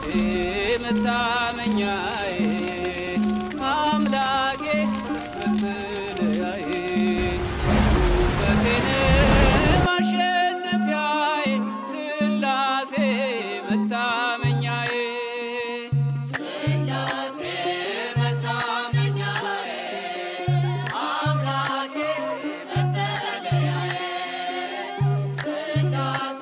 መታመኛዬ አምላኬ መጠለያዬ ውበቴን ማሸነፊያዬ ስላሴ መታመኛዬ ስላሴ መታመኛዬ አምላኬ መጠለያዬ ስላሴ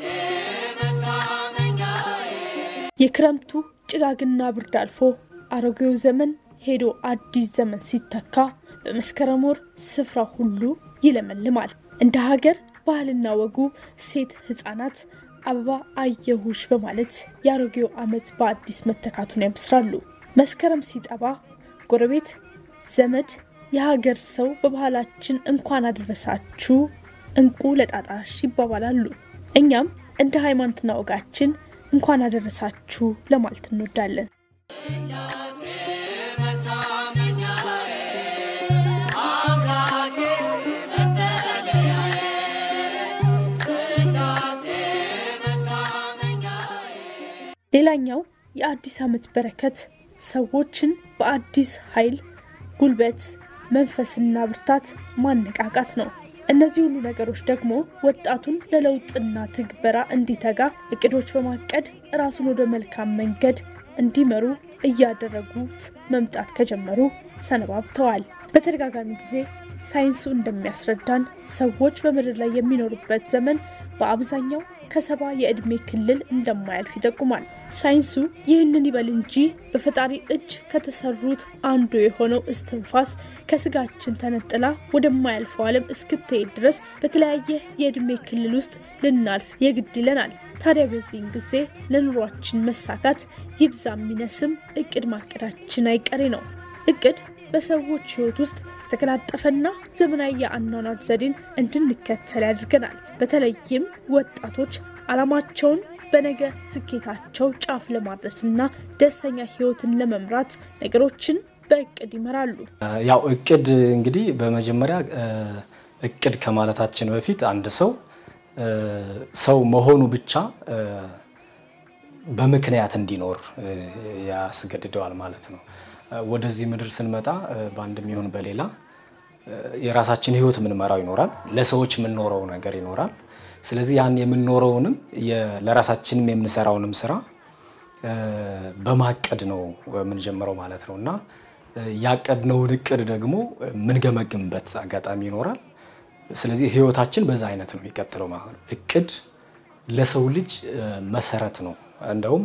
መታመኛዬ የክረምቱ ጭጋግና ብርድ አልፎ አሮጌው ዘመን ሄዶ አዲስ ዘመን ሲተካ በመስከረም ወር ስፍራ ሁሉ ይለመልማል። እንደ ሀገር ባህልና ወጉ ሴት ህጻናት አበባ አየሁሽ በማለት የአሮጌው ዓመት በአዲስ መተካቱን ያብስራሉ። መስከረም ሲጠባ ጎረቤት፣ ዘመድ፣ የሀገር ሰው በባህላችን እንኳን አደረሳችሁ እንቁ ለጣጣሽ ይባባላሉ። እኛም እንደ ሃይማኖትና ወጋችን እንኳን አደረሳችሁ ለማለት እንወዳለን። ስላሴ መታመኛዬ አምላኬ መጠለያዬ ስላሴ መታመኛዬ ሌላኛው የአዲስ ዓመት በረከት ሰዎችን በአዲስ ኃይል፣ ጉልበት፣ መንፈስና ብርታት ማነቃቃት ነው። እነዚህ ሁሉ ነገሮች ደግሞ ወጣቱን ለለውጥና ትግበራ እንዲተጋ እቅዶች በማቀድ ራሱን ወደ መልካም መንገድ እንዲመሩ እያደረጉት መምጣት ከጀመሩ ሰነባብተዋል። በተደጋጋሚ ጊዜ ሳይንሱ እንደሚያስረዳን ሰዎች በምድር ላይ የሚኖሩበት ዘመን በአብዛኛው ከሰባ የዕድሜ ክልል እንደማያልፍ ይጠቁማል። ሳይንሱ ይህንን ይበል እንጂ በፈጣሪ እጅ ከተሰሩት አንዱ የሆነው እስትንፋስ ከስጋችን ተነጥላ ወደማያልፈው ዓለም እስክትሄድ ድረስ በተለያየ የዕድሜ ክልል ውስጥ ልናልፍ የግድ ይለናል። ታዲያ በዚህን ጊዜ ለኑሯችን መሳካት ይብዛ የሚነስም እቅድ ማቀዳችን አይቀሬ ነው። እቅድ በሰዎች ሕይወት ውስጥ የተቀላጠፈና ዘመናዊ የአኗኗር ዘዴን እንድንከተል ያደርገናል። በተለይም ወጣቶች ዓላማቸውን በነገ ስኬታቸው ጫፍ ለማድረስና ደስተኛ ሕይወትን ለመምራት ነገሮችን በእቅድ ይመራሉ። ያው እቅድ እንግዲህ በመጀመሪያ እቅድ ከማለታችን በፊት አንድ ሰው ሰው መሆኑ ብቻ በምክንያት እንዲኖር ያስገድደዋል ማለት ነው። ወደዚህ ምድር ስንመጣ በአንድም ይሁን በሌላ የራሳችን ህይወት የምንመራው ይኖራል፣ ለሰዎች የምንኖረው ነገር ይኖራል። ስለዚህ ያን የምንኖረውንም ለራሳችንም የምንሰራውንም ስራ በማቀድ ነው የምንጀምረው ማለት ነው እና ያቀድነውን እቅድ ደግሞ የምንገመግምበት አጋጣሚ ይኖራል። ስለዚህ ህይወታችን በዛ አይነት ነው የሚቀጥለው ማለት ነው። እቅድ ለሰው ልጅ መሰረት ነው። እንደውም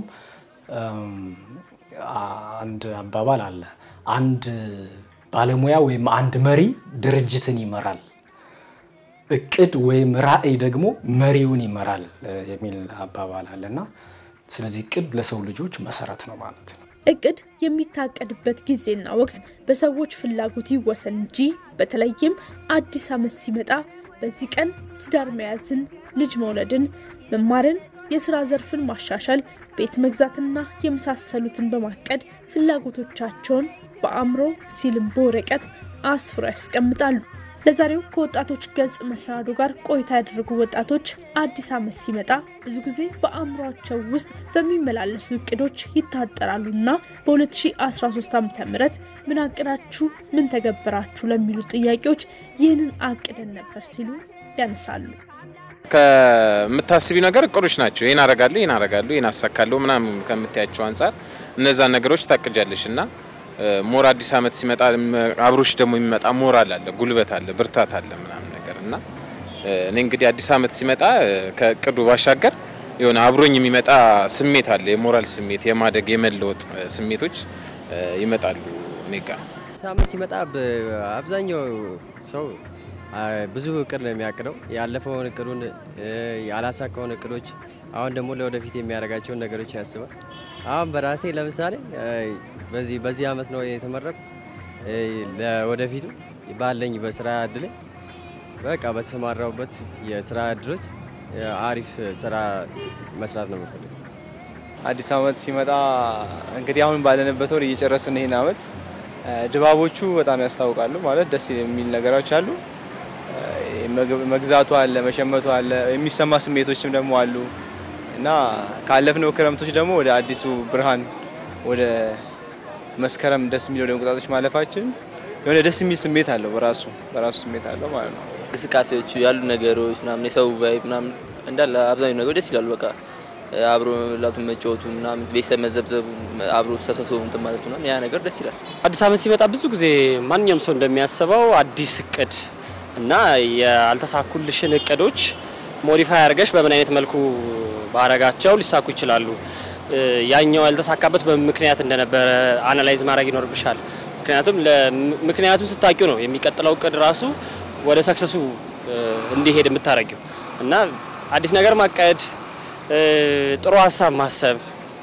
አንድ አባባል አለ። አንድ ባለሙያ ወይም አንድ መሪ ድርጅትን ይመራል፣ እቅድ ወይም ራዕይ ደግሞ መሪውን ይመራል የሚል አባባል አለ እና ስለዚህ እቅድ ለሰው ልጆች መሰረት ነው ማለት ነው። እቅድ የሚታቀድበት ጊዜና ወቅት በሰዎች ፍላጎት ይወሰን እንጂ በተለይም አዲስ ዓመት ሲመጣ በዚህ ቀን ትዳር መያዝን፣ ልጅ መውለድን፣ መማርን፣ የስራ ዘርፍን ማሻሻል፣ ቤት መግዛትና የመሳሰሉትን በማቀድ ፍላጎቶቻቸውን በአእምሮ ሲልም በወረቀት አስፍረው ያስቀምጣሉ። ለዛሬው ከወጣቶች ገጽ መሰናዶ ጋር ቆይታ ያደረጉ ወጣቶች አዲስ ዓመት ሲመጣ ብዙ ጊዜ በአእምሯቸው ውስጥ በሚመላለሱ እቅዶች ይታጠራሉና በ2013 ዓ ም ምን አቅዳችሁ ምን ተገበራችሁ ለሚሉ ጥያቄዎች ይህንን አቅደን ነበር ሲሉ ያነሳሉ። ከምታስቢ ነገር እቅዶች ናቸው። ይህን አረጋለሁ፣ ይህን አረጋለሁ፣ ይህን አሳካለሁ ምናምን ከምታያቸው አንጻር እነዛን ነገሮች ታቅጃለሽ እና ሞር አዲስ ዓመት ሲመጣ አብሮሽ ደግሞ የሚመጣ ሞራል አለ፣ ጉልበት አለ፣ ብርታት አለ ምናምን ነገር እና እኔ እንግዲህ አዲስ ዓመት ሲመጣ ከእቅዱ ባሻገር የሆነ አብሮኝ የሚመጣ ስሜት አለ፣ የሞራል ስሜት፣ የማደግ የመለወጥ ስሜቶች ይመጣሉ እኔ ጋር። ሳምንት ሲመጣ አብዛኛው ሰው ብዙ እቅድ ነው የሚያቅደው። ያለፈውን እቅዱን ያላሳካውን እቅዶች፣ አሁን ደግሞ ለወደፊት የሚያደርጋቸውን ነገሮች ያስባል። አሁን በራሴ ለምሳሌ በዚህ በዚህ አመት ነው የተመረቁ ለወደፊቱ ባለኝ በስራ እድል በቃ በተሰማራውበት የስራ እድሎች አሪፍ ስራ መስራት ነው የምፈልገው። አዲስ አመት ሲመጣ እንግዲህ አሁን ባለንበት ወር እየጨረስን ይሄን አመት ድባቦቹ በጣም ያስታውቃሉ። ማለት ደስ የሚል ነገሮች አሉ። መግዛቱ አለ፣ መሸመቱ አለ፣ የሚሰማ ስሜቶችም ደግሞ አሉ። እና ካለፍነው ክረምቶች ደግሞ ወደ አዲሱ ብርሃን ወደ መስከረም ደስ የሚል ወደ እንቁጣጣሽ ማለፋችን የሆነ ደስ የሚል ስሜት አለው። በራሱ በራሱ ስሜት አለው ማለት ነው። እንቅስቃሴዎቹ ያሉ ነገሮች ምናምን የሰው ቫይብ ምናምን እንዳለ አብዛኛው ነገሮች ደስ ይላሉ። በቃ አብሮ ላቱ መጫወቱ ምናምን ቤተሰብ መዘብዘቡ አብሮ ተሰብስቦ እንትን ማለቱ ምናምን ያ ነገር ደስ ይላል። አዲስ ዓመት ሲመጣ ብዙ ጊዜ ማንኛውም ሰው እንደሚያስበው አዲስ እቅድ እና ያልተሳኩልሽን እቅዶች ሞዲፋይ አድርገሽ በምን አይነት መልኩ ባረጋቸው ሊሳኩ ይችላሉ። ያኛው ያልተሳካበት በምን ምክንያት እንደነበረ አናላይዝ ማድረግ ይኖርብሻል። ምክንያቱም ምክንያቱም ስታቂው ነው የሚቀጥለው እቅድ ራሱ ወደ ሰክሰሱ እንዲሄድ የምታደርጊው እና አዲስ ነገር ማቀድ፣ ጥሩ ሀሳብ ማሰብ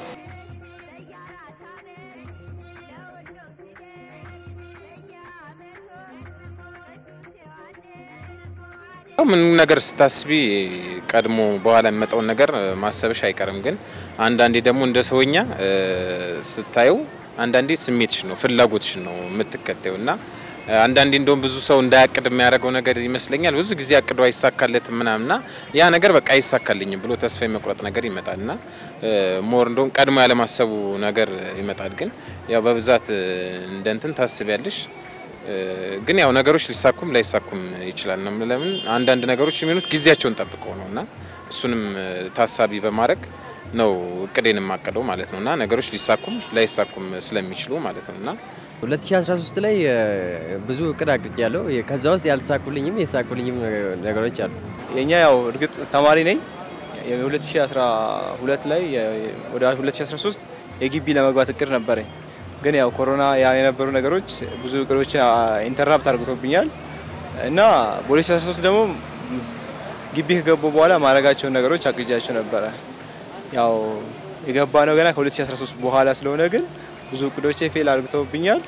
ምን ነገር ስታስቢ ቀድሞ በኋላ የሚመጣውን ነገር ማሰብሽ አይቀርም። ግን አንዳንዴ ደግሞ እንደ ሰውኛ ስታየው አንዳንዴ ስሜትሽ ነው ፍላጎትሽ ነው የምትከተው እና አንዳንዴ እንደውም ብዙ ሰው እንዳያቅድ የሚያደርገው ነገር ይመስለኛል። ብዙ ጊዜ አቅዶ አይሳካለትም ምናምና ያ ነገር በቃ አይሳካልኝም ብሎ ተስፋ የመቁረጥ ነገር ይመጣል እና ሞር እንደውም ቀድሞ ያለማሰቡ ነገር ይመጣል። ግን ያው በብዛት እንደ እንትን ታስቢያለሽ ግን ያው ነገሮች ሊሳኩም ላይሳኩም ይችላል ነው። ለምን አንዳንድ ነገሮች የሚሆኑት ጊዜያቸውን ጠብቀው ነው እና እሱንም ታሳቢ በማድረግ ነው እቅዴን የማቀደው ማለት ነው እና ነገሮች ሊሳኩም ላይሳኩም ስለሚችሉ ማለት ነው እና 2013 ላይ ብዙ እቅድ አቅጃለሁ። ከዛ ውስጥ ያልተሳኩልኝም የተሳኩልኝም ነገሮች አሉ። የኛ ያው እርግጥ ተማሪ ነኝ። የ2012 ላይ ወደ 2013 የግቢ ለመግባት እቅድ ነበረኝ። ግን ያው ኮሮና የነበሩ ነገሮች ብዙ እቅዶችን ኢንተራፕት አድርጎብኛል እና በ2013 ደግሞ ግቢ ከገቡ በኋላ ማድረጋቸውን ነገሮች አቅጃቸው ነበረ። ያው የገባ ነው ገና ከ2013 በኋላ ስለሆነ ግን ብዙ እቅዶቼ ፌል አድርገውብኛል።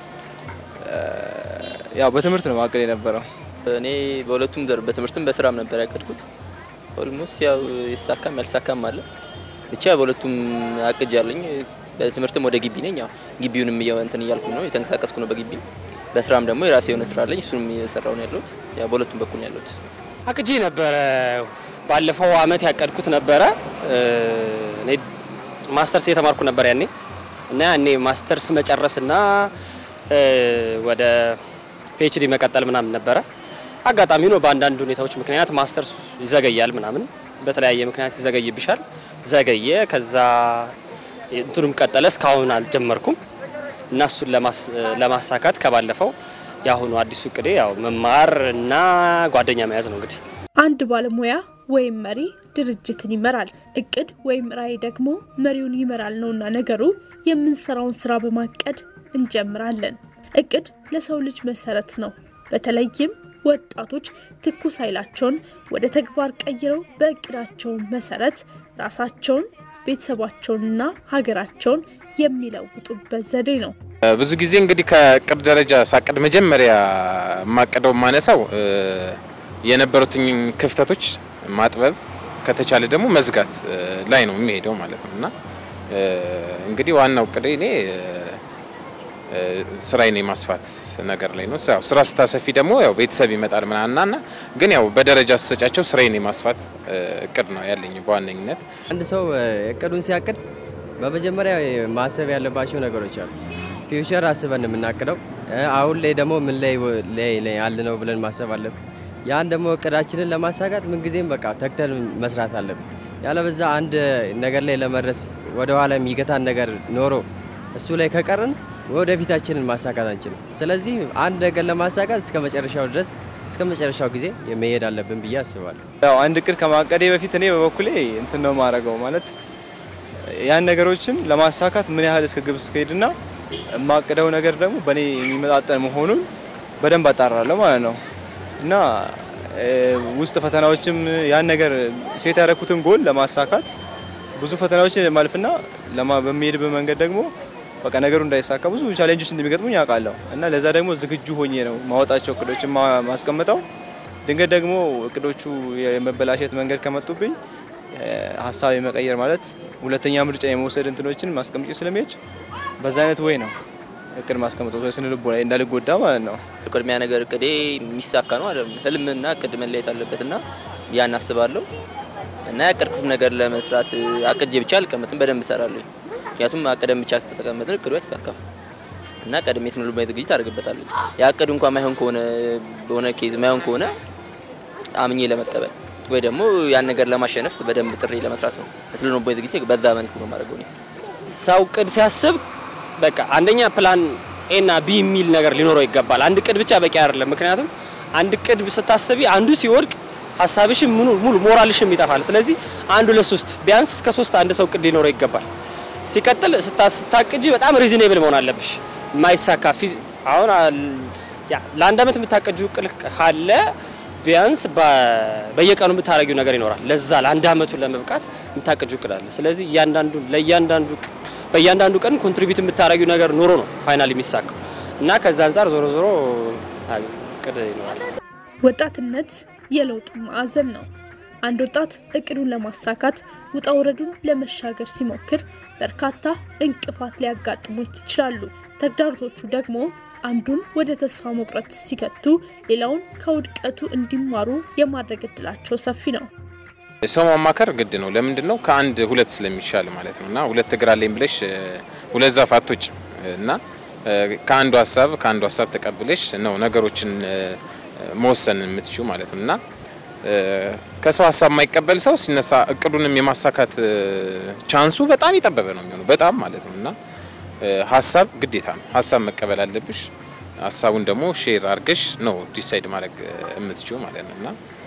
ያው በትምህርት ነው ማቀድ የነበረው። እኔ በሁለቱም ዘርፍ በትምህርትም በስራም ነበር ያቀድኩት። ኦልሞስት ያው ይሳካም ያልሳካም አለ። ብቻ በሁለቱም አቅጃለኝ። በትምህርትም ወደ ግቢ ነኝ። ያው ግቢውንም እንትን እያልኩ ነው የተንቀሳቀስኩ ነው በግቢ በስራም ደግሞ የራሴ የሆነ ስራ አለኝ። እሱንም እየሰራው ነው ያለሁት። ያው በሁለቱም በኩል ነው ያለሁት። አቅጄ ነበረ። ባለፈው አመት ያቀድኩት ነበረ። እኔ ማስተርስ እየተማርኩ ነበር ያኔ እና ያኔ ማስተርስ መጨረስና ወደ ፒኤችዲ መቀጠል ምናምን ነበረ። አጋጣሚ ነው በአንዳንድ ሁኔታዎች ምክንያት ማስተርስ ይዘገያል ምናምን፣ በተለያየ ምክንያት ይዘገይብሻል። ዘገየ። ከዛ እንትኑም ቀጠለ። እስካሁን አልጀመርኩም እና እሱን ለማሳካት ከባለፈው የአሁኑ አዲሱ እቅዴ ያው መማር እና ጓደኛ መያዝ ነው እንግዲህ አንድ ባለሙያ ወይም መሪ ድርጅትን ይመራል። እቅድ ወይም ራዕይ ደግሞ መሪውን ይመራል ነውና ነገሩ የምንሰራውን ስራ በማቀድ እንጀምራለን። እቅድ ለሰው ልጅ መሰረት ነው። በተለይም ወጣቶች ትኩስ ኃይላቸውን ወደ ተግባር ቀይረው በእቅዳቸው መሰረት ራሳቸውን፣ ቤተሰባቸውንና ሀገራቸውን የሚለውጡበት ዘዴ ነው። ብዙ ጊዜ እንግዲህ ከእቅድ ደረጃ ሳቅድ መጀመሪያ የማቀደው የማነሳው የነበሩትኝ ክፍተቶች ማጥበብ ከተቻለ ደግሞ መዝጋት ላይ ነው የሚሄደው ማለት ነው እና እንግዲህ ዋናው እቅዴ እኔ ስራዬን የማስፋት ነገር ላይ ነው። ያው ስራ ስታሰፊ ደግሞ ያው ቤተሰብ ይመጣል ምናምና እና ግን ያው በደረጃ ስሰጫቸው ስራዬን የማስፋት እቅድ ነው ያለኝ በዋነኝነት። አንድ ሰው እቅዱን ሲያቅድ በመጀመሪያ ማሰብ ያለባቸው ነገሮች አሉ። ፊውቸር አስበን የምናቅደው አሁን ላይ ደግሞ ምን ላይ ላይ ያለ ነው ብለን ማሰብ አለብን። ያን ደግሞ እቅዳችንን ለማሳካት ምንጊዜም በቃ ተግተን መስራት አለብን። ያለበዛ አንድ ነገር ላይ ለመድረስ ወደ ኋላ የሚገታን ነገር ኖሮ እሱ ላይ ከቀርን ወደፊታችንን ማሳካት አንችልም። ስለዚህ አንድ ነገር ለማሳካት እስከ መጨረሻው ድረስ እስከ መጨረሻው ጊዜ መሄድ አለብን ብዬ አስባለሁ። ያው አንድ እቅድ ከማቀዴ በፊት እኔ በበኩሌ እንትን ነው የማደርገው ማለት ያን ነገሮችን ለማሳካት ምን ያህል እስከ ግብ እስከሄድና የማቅደው ነገር ደግሞ በእኔ የሚመጣጠን መሆኑን በደንብ አጣራለሁ ማለት ነው እና ውስጥ ፈተናዎችም ያን ነገር ሴት ያደረኩትን ጎል ለማሳካት ብዙ ፈተናዎችን ማለፍና በሚሄድበት መንገድ ደግሞ በቃ ነገሩ እንዳይሳካ ብዙ ቻሌንጆች እንደሚገጥሙኝ ያውቃለሁ እና ለዛ ደግሞ ዝግጁ ሆኜ ነው ማወጣቸው እቅዶችን ማስቀምጠው። ድንገት ደግሞ እቅዶቹ የመበላሸት መንገድ ከመጡብኝ ሀሳብ የመቀየር ማለት ሁለተኛ ምርጫ የመውሰድ እንትኖችን ማስቀምጬ ስለሚሄድ በዛ አይነት ወይ ነው እቅድ ማስቀምጠው ስነ ልቦ ላይ እንዳልጎዳ ማለት ነው። ቅድሚያ ነገር እቅዴ የሚሳካ ነው አይደለም። ህልምና እቅድ መለየት አለበትና ያን አስባለሁ። እና ያቀድኩት ነገር ለመስራት አቅጄ ብቻ አልቀመጥም፣ በደንብ እሰራለሁ። ምክንያቱም አቅደም ብቻ ከተቀመጥን እቅዱ አይሳካም እና ቀድሜ ስነ ልቦናዊ ዝግጅት አደርግበታለሁ። ያቀዱ እንኳን ማይሆን ከሆነ በሆነ ኬዝ ማይሆን ከሆነ አምኜ ለመቀበል ወይ ደግሞ ያን ነገር ለማሸነፍ በደንብ ጥሪ ለመስራት ነው። ስለ ልቦናዊ ዝግጅት በዛ መልኩ ነው ማድረገው እኔ። ሰው ቅድ ሲያስብ በቃ አንደኛ ፕላን ኤ እና ቢ የሚል ነገር ሊኖረው ይገባል። አንድ ቅድ ብቻ በቂ አይደለም። ምክንያቱም አንድ ቅድ ስታስቢ አንዱ ሲወድቅ ሀሳብሽም ሙሉ ሙሉ ሞራልሽም ይጠፋል። ስለዚህ አንዱ ለሶስት ቢያንስ እስከ ሶስት አንድ ሰው ቅድ ሊኖረው ይገባል። ሲቀጥል ስታ- ስታቅጂ በጣም ሪዝኔብል መሆን አለብሽ። የማይሳካ ፊዝ አሁን አል- ያ ለአንድ አመት የምታቀጂው ቅድ ካለ ቢያንስ በ- በየቀኑ የምታረጊው ነገር ይኖራል። ለዛ ለአንድ አመቱ ለመብቃት የምታቀጂው ቅድ አለ። ስለዚህ እያንዳንዱ ለእያንዳንዱ ቅ- በእያንዳንዱ ቀን ኮንትሪቢዩት የምታረጊው ነገር ኖሮ ነው ፋይናል የሚሳካው እና ከዛ አንጻር ዞሮ ዞሮ አይ ቅድ ይኖራል። ወጣትነት የለውጥ ማዕዘን ነው። አንድ ወጣት እቅዱን ለማሳካት ውጣ ውረዱን ለመሻገር ሲሞክር በርካታ እንቅፋት ሊያጋጥሙት ይችላሉ። ተግዳሮቶቹ ደግሞ አንዱን ወደ ተስፋ መቁረጥ ሲከቱ፣ ሌላውን ከውድቀቱ እንዲማሩ የማድረግ እድላቸው ሰፊ ነው። ሰው ማማከር ግድ ነው። ለምንድን ነው? ከአንድ ሁለት ስለሚሻል ማለት ነው። እና ሁለት እግር አለኝ ብለሽ እ፣ ሁለት ዛፍ አትወጭ እና እ፣ ከአንዱ ሀሳብ ከአንዱ ሀሳብ ተቀብለሽ ነው ነገሮችን እ፣ መወሰን የምትችው ማለት ነው እና እ፣ ከሰው ሀሳብ የማይቀበል ሰው ሲነሳ እቅዱንም የማሳካት እ፣ ቻንሱ በጣም የጠበበ ነው የሚሆነው በጣም ማለት ነው እና እ፣ ሀሳብ ግዴታ ነው። ሀሳብ መቀበል አለብሽ። ሀሳቡን ደግሞ ሼር አድርገሽ ነው ዲሳይድ ማድረግ እ፣ የምትችው ማለት ነው እና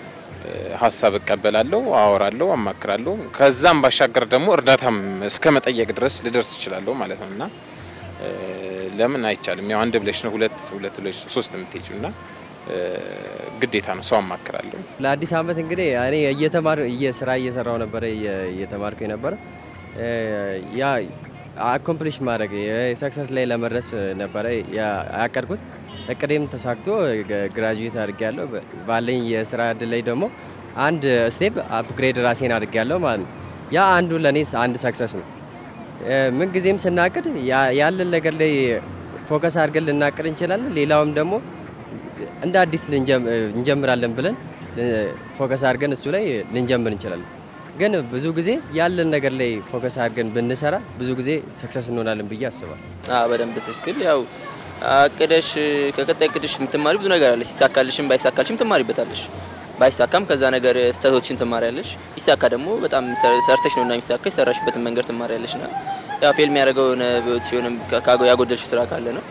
ሀሳብ እቀበላለሁ፣ አወራለሁ፣ አማክራለሁ። ከዛም ባሻገር ደግሞ እርዳታም እስከ መጠየቅ ድረስ ልደርስ እችላለሁ ማለት ነው እና እ፣ ለምን አይቻልም? ያው አንድ ብለሽ ነው ሁለት ሁለት ብለሽ ሶስት የምትሄጂው እና እ፣ ግዴታ ነው ሰው አማክራለሁ። ለአዲስ አመት እንግዲህ እኔ እየተማር እየስራ እየሰራው ነበረ እየ- እየተማርኩ የነበረ እ፣ ያ አኮምፕሊሽ ማድረግ የሰክሰስ ላይ ለመድረስ ነበረ ያ- ያቀድኩት። እቅዴም ተሳክቶ ግራጁዌት አድርጌያለሁ። በ- ባለኝ የስራ እድል ላይ ደግሞ አንድ ስቴፕ አፕግሬድ ራሴን አድርጌያለሁ ማለት ነው። ያ አንዱ ለእኔ አንድ ሰክሰስ ነው። እ፣ ምንጊዜም ስናቅድ ያ- ያለን ነገር ላይ ፎከስ አድርገን ልናቅድ እንችላለን። ሌላውም ደግሞ እንደ አዲስ ልንጀም- እንጀምራለን ብለን ፎከስ አድርገን እሱ ላይ ልንጀምር እንችላለን። ግን ብዙ ጊዜ ያለን ነገር ላይ ፎከስ አድርገን ብንሰራ ብዙ ጊዜ ሰክሰስ እንሆናለን ብዬ አስባለሁ። አዎ በደንብ ትክክል። ያው አቅደሽ ከቀጣይ እቅድሽ የምትማሪ ብዙ ነገር አለሽ። ይሳካልሽም ባይሳካልሽም ትማሪበታለሽ። ባይሳካም ከዛ ነገር ስህተቶችን ትማሪያለሽ። ይሳካ ደግሞ በጣም ሰርተሽ ነውና የሚሳካ የሰራሽበትን መንገድ ትማሪያለሽ። ና ያው ፌል የሚያደርገው የሆነ በህይወት ሲሆንም ካጎ ያጎደልሽ ስራ ካለ ነው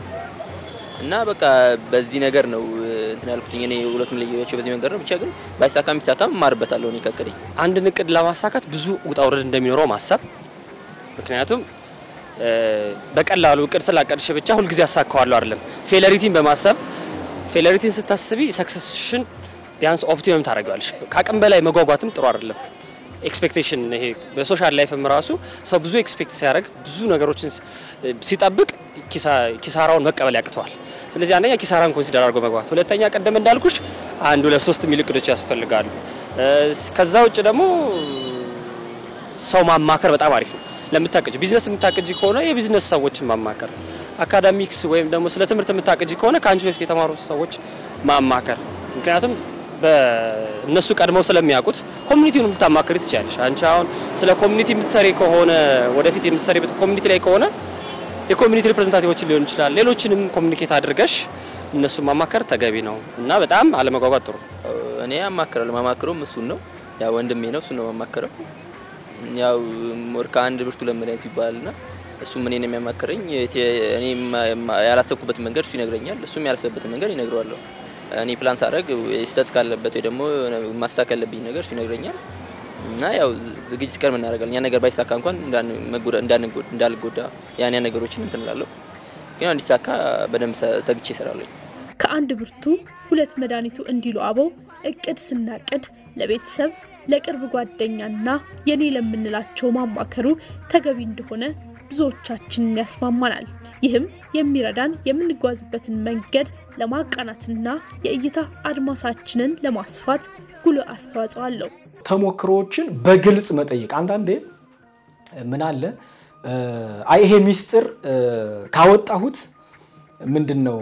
እና በቃ በዚህ ነገር ነው እንትን ያልኩት እኔ ሁለቱም ለየቸው በዚህ መንገድ ነው። ብቻ ግን ባይሳካም ይሳካም እማርበታለሁ እኔ ከእቅዴ አንድን እቅድ ለማሳካት ብዙ ውጣ ውረድ እንደሚኖረው ማሰብ። ምክንያቱም እ፣ በቀላሉ እቅድ ስላቀድሽ ብቻ ሁልጊዜ አሳካዋለሁ አይደለም። ፌለሪቲን በማሰብ ፌለሪቲን ስታስቢ ሰክሰስሽን ቢያንስ ኦፕቲመም ታደርጊዋለሽ። ከአቅም በላይ መጓጓትም ጥሩ አይደለም። ኤክስፔክቴሽን ይሄ በሶሻል ላይፍም ራሱ ሰው ብዙ ኤክስፔክት ሲያደርግ ብዙ ነገሮችን ስ- ሲጠብቅ ኪሳ- ኪሳራውን መቀበል ያቅተዋል። ስለዚህ አንደኛ ኪሳራን ኮንሲደር አድርጎ መግባት፣ ሁለተኛ ቀደም እንዳልኩሽ አንድ ሁለት ሶስት የሚል እቅዶች ያስፈልጋሉ። እ፣ ከዛ ውጭ ደግሞ ሰው ማማከር በጣም አሪፍ ነው። ለምታቅጅ ቢዝነስ የምታቅጅ ከሆነ የቢዝነስ ሰዎችን ማማከር፣ አካዳሚክስ ወይም ደግሞ ስለ ትምህርት የምታቅጅ ከሆነ ከአንቺ በፊት የተማሩ ሰዎች ማማከር። ምክንያቱም በእነሱ ቀድመው ስለሚያውቁት ኮሚኒቲውን ልታማክሪ ትችላለሽ። አንቺ አሁን ስለ ኮሚኒቲ የምትሰሪ ከሆነ ወደፊት የምትሰሪበት ኮሚኒቲ ላይ ከሆነ የኮሚኒቲ ሪፕሬዘንታቲቮችን ሊሆን ይችላል። ሌሎችንም ኮሚኒኬት አድርገሽ እነሱን ማማከር ተገቢ ነው እና በጣም አለመጓጓት ጥሩ እኔ አማክራለሁ። ማማክረውም እሱን ነው። ያው ወንድሜ ነው፣ እሱን ነው ማማክረው። ያው ሞር ከአንድ ብርቱ ለመድኃኒቱ ይባላልና እሱም እኔን የሚያማክረኝ እኔ ያላሰብኩበትን መንገድ እሱ ይነግረኛል፣ እሱም ያላሰበበትን መንገድ ይነግረዋለሁ። እኔ ፕላን ሳደርግ ስህተት ካለበት ወይ ደግሞ ማስተካከል ያለብኝ ነገር እሱ ይነግረኛል እና ያው ዝግጅት ቀድመን እናደርጋለን። ያ ነገር ባይሳካ እንኳን እንዳልጎዳ ያን ያ ነገሮችን እንትን እላለሁ። ግን እንዲሳካ በደንብ ተግቼ እሰራለሁ። ከአንድ ብርቱ ሁለት መድኃኒቱ እንዲሉ አበው እቅድ ስናቅድ ለቤተሰብ ለቅርብ ጓደኛና የኔ ለምንላቸው ማማከሩ ተገቢ እንደሆነ ብዙዎቻችንን ያስማማናል። ይህም የሚረዳን የምንጓዝበትን መንገድ ለማቃናትና የእይታ አድማሳችንን ለማስፋት ጉልህ አስተዋጽኦ አለው። ተሞክሮዎችን በግልጽ መጠየቅ። አንዳንዴ ምን አለ አይ ይሄ ሚስጥር ካወጣሁት ምንድን ነው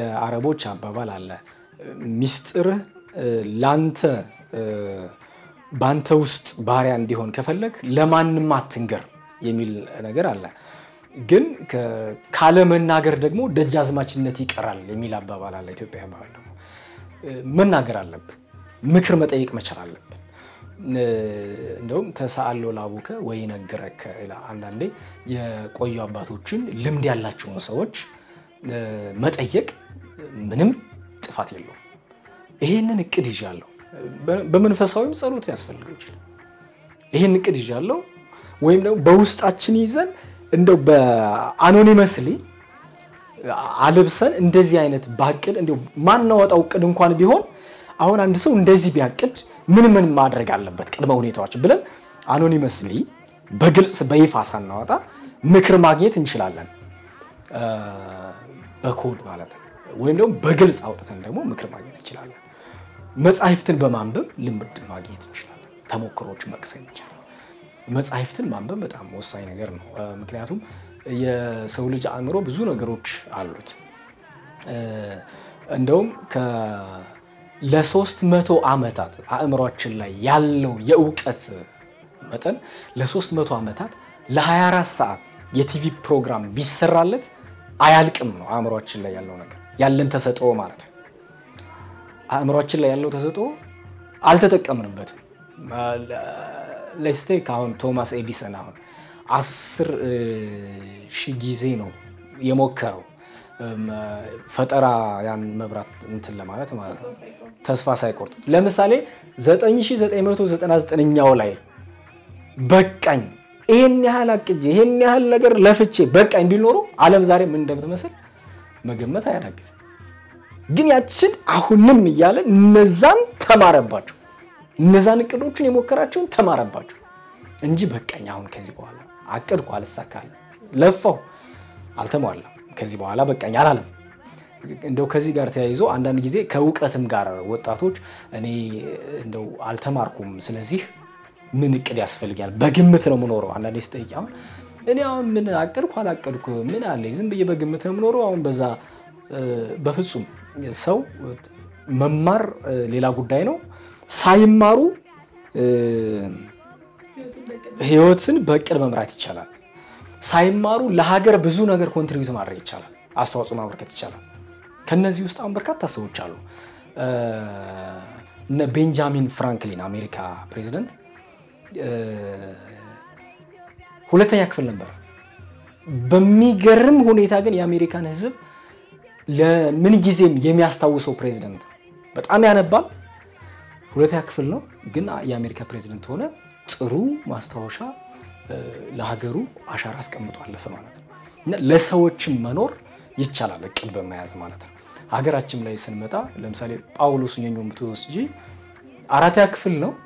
የአረቦች አባባል አለ ሚስጥርህ ላንተ በአንተ ውስጥ ባሪያ እንዲሆን ከፈለግ ለማንም አትንገር የሚል ነገር አለ። ግን ከ- ካለመናገር ደግሞ ደጃዝማችነት ይቀራል የሚል አባባል አለ። ኢትዮጵያ ባህል ደግሞ እ፣ መናገር አለብን። ምክር መጠየቅ መቻል አለብን። እ፣ እንደውም ተሰአሎ ላቡከ ወይ ነገረከ ይላል። አንዳንዴ የቆዩ አባቶችን ልምድ ያላቸውን ሰዎች እ፣ መጠየቅ ምንም ጥፋት የለውም። ይሄንን እቅድ ይዣለሁ። በ- በመንፈሳዊም ጸሎት ሊያስፈልገው ይችላል። ይህን እቅድ ይዣለሁ ወይም ደግሞ በውስጣችን ይዘን እንደው በአኖኒመስሊ አልብሰን እንደዚህ አይነት ባቅድ እንዲሁ ማናወጣው እቅድ እንኳን ቢሆን አሁን አንድ ሰው እንደዚህ ቢያቅድ ምን ምን ማድረግ አለበት ቅድመ ሁኔታዎች ብለን አኖኒመስሊ በግልጽ በይፋ ሳናወጣ ምክር ማግኘት እንችላለን። እ፣ በኮድ ማለት ነው። ወይም ደግሞ በግልጽ አውጥተን ደግሞ ምክር ማግኘት እንችላለን። መጻሕፍትን በማንበብ ልምድ ማግኘት እንችላለን። ተሞክሮች መቅሰም ይቻላል። መጻሕፍትን ማንበብ በጣም ወሳኝ ነገር ነው። እ፣ ምክንያቱም የሰው ልጅ አእምሮ ብዙ ነገሮች አሉት። እ፣ እንደውም ከ- ለሶስት መቶ ዓመታት አእምሯችን ላይ ያለው የእውቀት መጠን ለሶስት መቶ ዓመታት ለ24 ሰዓት የቲቪ ፕሮግራም ቢሰራለት አያልቅም ነው አእምሯችን ላይ ያለው ነገር ያለን ተሰጥኦ ማለት ነው። አእምሯችን ላይ ያለው ተሰጥኦ አልተጠቀምንበትም። ለስቴክ አሁን ቶማስ ኤዲሰን አሁን አስር ሺህ ጊዜ ነው የሞከረው እም፣ ፈጠራ ያን መብራት እንትን ለማለት ማለት ነው ተስፋ ሳይቆርጥ ለምሳሌ 9999ኛው ላይ በቃኝ ይሄን ያህል አቅጄ ይሄን ያህል ነገር ለፍቼ በቃኝ ቢል ኖሮ ዓለም ዛሬ ምን እንደምትመስል መገመት አያዳግትም። ግን ያችን አሁንም እያለ እነዛን ተማረባቸው፣ እነዛን እቅዶችን የሞከራቸውን ተማረባቸው እንጂ በቃኝ አሁን ከዚህ በኋላ አቅድኩ አልሳካል፣ ለፋው አልተሟላም፣ ከዚህ በኋላ በቃኝ አላለም። እንደው ከዚህ ጋር ተያይዞ አንዳንድ ጊዜ ከእውቀትም ጋር ወጣቶች እኔ እንደው አልተማርኩም፣ ስለዚህ ምን እቅድ ያስፈልጋል? በግምት ነው የምኖረው። አንዳንዴ ስጠይቅ አሁን እኔ አሁን ምን አቀድኩ አላቀድኩ ምን አለኝ ዝም ብዬ በግምት ነው የምኖረው። አሁን በዛ እ፣ በፍጹም ሰው መማር እ፣ ሌላ ጉዳይ ነው። ሳይማሩ እ፣ ህይወትን በእቅድ መምራት ይቻላል። ሳይማሩ ለሀገር ብዙ ነገር ኮንትሪቢዩት ማድረግ ይቻላል። አስተዋጽኦ ማበርከት ይቻላል። ከነዚህ ውስጥ አሁን በርካታ ሰዎች አሉ። እ፣ እነ ቤንጃሚን ፍራንክሊን አሜሪካ ፕሬዚደንት እ፣ ሁለተኛ ክፍል ነበር። በሚገርም ሁኔታ ግን የአሜሪካን ህዝብ ለምን ጊዜም የሚያስታውሰው ፕሬዚደንት በጣም ያነባል። ሁለተኛ ክፍል ነው ግን የአሜሪካ ፕሬዚደንት ሆነ። ጥሩ ማስታወሻ እ፣ ለሀገሩ አሻራ አስቀምጦ አለፈ ማለት ነው። እና ለሰዎችም መኖር ይቻላል እቅድ በመያዝ ማለት ነው። ሀገራችን ላይ ስንመጣ ለምሳሌ ጳውሎስ ኞኞ ብትወስጂ አራተኛ ክፍል ነው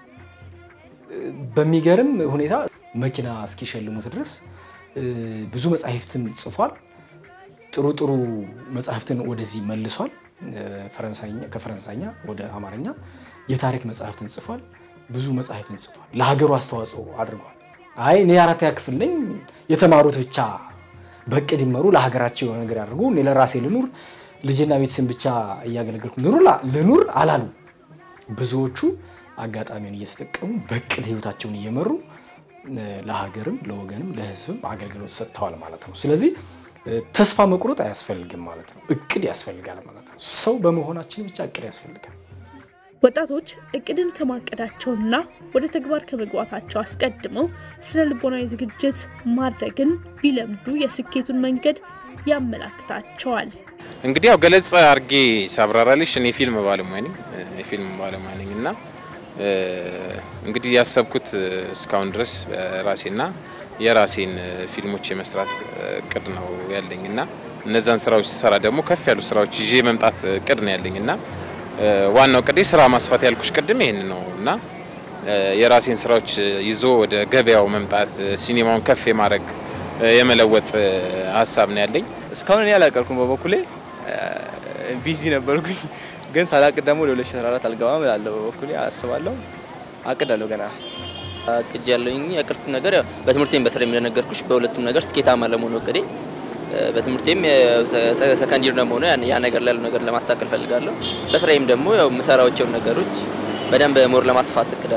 በሚገርም ሁኔታ መኪና እስኪሸልሙት ድረስ እ፣ ብዙ መጽሐፍትን ጽፏል። ጥሩ ጥሩ መጽሐፍትን ወደዚህ መልሷል። እ፣ ፈረንሳይኛ- ከፈረንሳይኛ ወደ አማርኛ የታሪክ መጽሐፍትን ጽፏል። ብዙ መጽሐፍትን ጽፏል። ለሀገሩ አስተዋጽኦ አድርጓል። አይ እኔ አራተኛ ክፍል ነኝ፣ የተማሩት ብቻ በእቅድ ይመሩ፣ ለሀገራቸው የሆነ ነገር ያድርጉ፣ እኔ ለራሴ ልኑር፣ ልጅና ቤተሰብ ብቻ እያገለገልኩ ልኑር ላ- ልኑር አላሉ። ብዙዎቹ አጋጣሚውን እየተጠቀሙ በእቅድ ህይወታቸውን እየመሩ እ፣ ለሀገርም ለወገንም ለህዝብም አገልግሎት ሰጥተዋል ማለት ነው። ስለዚህ እ፣ ተስፋ መቁረጥ አያስፈልግም ማለት ነው። እቅድ ያስፈልጋል ማለት ነው። ሰው በመሆናችን ብቻ እቅድ ያስፈልጋል። ወጣቶች እቅድን ከማቀዳቸውና ወደ ተግባር ከመግባታቸው አስቀድመው ስነ ልቦናዊ ዝግጅት ማድረግን ቢለምዱ የስኬቱን መንገድ ያመላክታቸዋል። እንግዲህ ያው ገለጽ አርጌ ሳብራራልሽ እኔ ፊልም ባለሙያ ነኝ እ፣ የፊልም ባለሙያ ነኝ እና እ፣ እንግዲህ ያሰብኩት እ፣ እስካሁን ድረስ ራሴና የራሴን እ፣ ፊልሞች የመስራት እ፣ እቅድ ነው ያለኝ እና እነዛን ስራዎች ስሰራ ደግሞ ከፍ ያሉ ስራዎች ይዤ መምጣት እቅድ ነው ያለኝ እና እ፣ ዋናው ቅዴ ስራ ማስፋት ያልኩሽ ቅድም ይሄን ነው እና እ፣ የራሴን ስራዎች እ፣ ይዞ ወደ ገበያው መምጣት እ፣ ሲኒማውን ከፍ የማድረግ እ፣ የመለወጥ እ፣ ሀሳብ ነው ያለኝ። እስካሁን እኔ አላቀድኩም በበኩሌ ቢዚ ነበርኩኝ። ግን ሳላቅድ ደግሞ ወደ 2014 አልገባም እላለሁ። በበኩሌ አስባለሁ፣ አቅዳለሁ ገና አቅጅ ያለኝ ያቀድኩት ነገር ያው በትምህርቴም በስራ እንደነገርኩሽ በሁለቱም ነገር ስኬታማ ለመሆን እቅዴ እ፣ በትምህርቴም ሰከንድ ይር ደግሞ ሆነ ያ ነገር ላይ ያለው ነገር ለማስተካከል ፈልጋለሁ። በስራዬም ደግሞ ያው የምሰራቸውን ነገሮች በደንብ ሞር ለማስፋት እቅዳለኝ።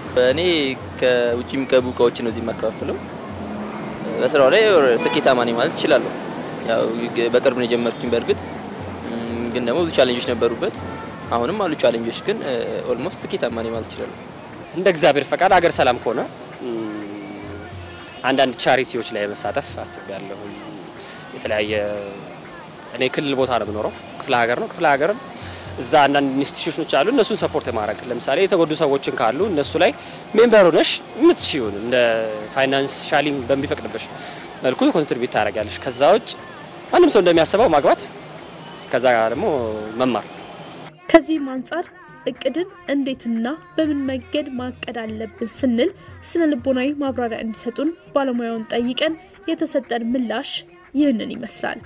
እኔ ከውጭ የሚገቡ እቃዎችን ነው እዚህ የማከፋፍለው። በስራው ላይ ስኬታማ ነኝ ማለት እችላለሁ። ያው በቅርብ ነው የጀመርኩኝ። በእርግጥ እም፣ ግን ደግሞ ብዙ ቻሌንጆች ነበሩበት። አሁንም አሉ ቻሌንጆች፣ ግን ኦልሞስት ስኬታማ ነኝ ማለት እችላለሁ። እንደ እግዚአብሔር ፈቃድ ሀገር ሰላም ከሆነ እም፣ አንዳንድ ቻሪቲዎች ላይ መሳተፍ አስቤያለሁ። የተለያየ እኔ ክልል ቦታ ነው የምኖረው፣ ክፍለ ሀገር ነው። ክፍለ ሀገር እዛ አንዳንድ ኢንስቲትዩሽኖች አሉ፣ እነሱን ሰፖርት ማድረግ ለምሳሌ የተጎዱ ሰዎችን ካሉ እነሱ ላይ ሜምበር ሆነሽ የምትችይውን እንደ ፋይናንሻሊ በሚፈቅድብሽ መልኩ ኮንትሪቢዩት ታደርጊያለሽ። ከዛ ውጭ ማንም ሰው እንደሚያስበው ማግባት፣ ከዛ ደግሞ መማር ከዚህም አንጻር እቅድን እንዴትና በምን መንገድ ማቀድ አለብን ስንል ስነ ልቦናዊ ማብራሪያ እንዲሰጡን ባለሙያውን ጠይቀን የተሰጠን ምላሽ ይህንን ይመስላል።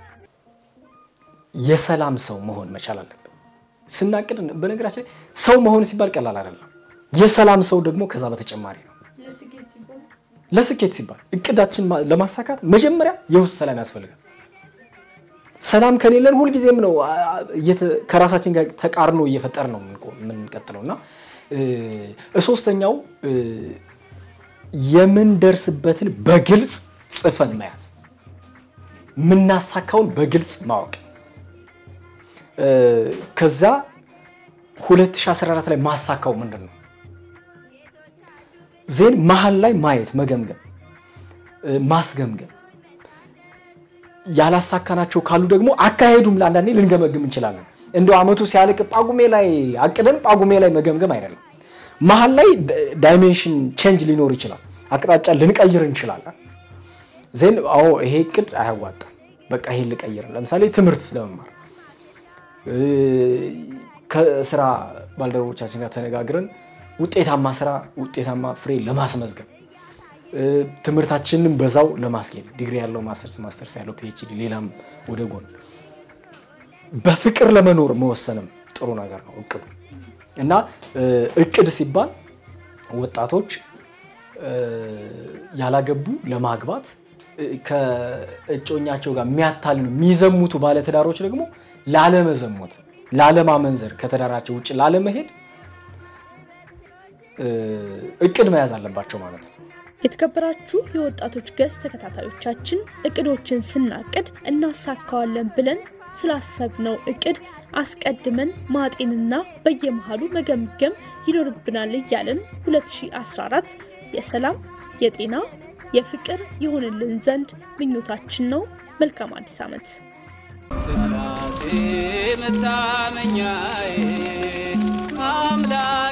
የሰላም ሰው መሆን መቻል አለብን። ስናቅድ በነገራችን ላይ ሰው መሆን ሲባል ቀላል አይደለም። የሰላም ሰው ደግሞ ከዛ በተጨማሪ ነው። ለስኬት ሲባል እቅዳችን ማ- ለማሳካት መጀመሪያ የውስጥ ሰላም ያስፈልጋል። ሰላም ከሌለን ሁልጊዜም ነው አ- አ- እየተ- ከራሳችን ጋር ተቃርኖ እየፈጠር ነው የምንቆ- የምንቀጥለው እና እ፣ ሶስተኛው እ፣ የምንደርስበትን በግልጽ ጽፈን መያዝ፣ የምናሳካውን በግልጽ ማወቅ እ፣ ከዛ 2014 ላይ ማሳካው ምንድን ነው ዜን መሀል ላይ ማየት መገምገም እ፣ ማስገምገም ያላሳካናቸው ካሉ ደግሞ አካሄዱም ለአንዳንዴ ልንገመግም እንችላለን። እንደው አመቱ ሲያልቅ ጳጉሜ ላይ አቅደን ጳጉሜ ላይ መገምገም አይደለም። መሀል ላይ ዳይሜንሽን ቼንጅ ሊኖር ይችላል። አቅጣጫ ልንቀይር እንችላለን። ዜን አዎ ይሄ እቅድ አያዋጣም፣ በቃ ይሄን ልቀይር። ለምሳሌ ትምህርት ለመማር እ፣ ከስራ ባልደረቦቻችን ጋር ተነጋግረን ውጤታማ ስራ ውጤታማ ፍሬ ለማስመዝገብ እ፣ ትምህርታችንን በዛው ለማስኬድ ዲግሪ ያለው ማስተርስ ማስተርስ ያለው ፒኤችዲ ሌላም ወደ ጎን በፍቅር ለመኖር መወሰንም ጥሩ ነገር ነው እቅዱ እና እ፣ እቅድ ሲባል ወጣቶች እ፣ ያላገቡ ለማግባት እ፣ ከእጮኛቸው ጋር የሚያታልሉ የሚዘሙቱ ባለትዳሮች ደግሞ ላለመዘሞት፣ ላለማመንዘር፣ ከተዳራቸው ውጭ ላለመሄድ እ፣ እቅድ መያዝ አለባቸው ማለት ነው። የተከበራችሁ የወጣቶች ገጽ ተከታታዮቻችን እቅዶችን ስናቅድ እናሳካዋለን ብለን ስላሰብነው እቅድ አስቀድመን ማጤንና በየመሃሉ መገምገም ይኖርብናል እያለን 2014 የሰላም፣ የጤና፣ የፍቅር ይሆንልን ዘንድ ምኞታችን ነው። መልካም አዲስ ዓመት። ስላሴ መታመኛዬ አምላክ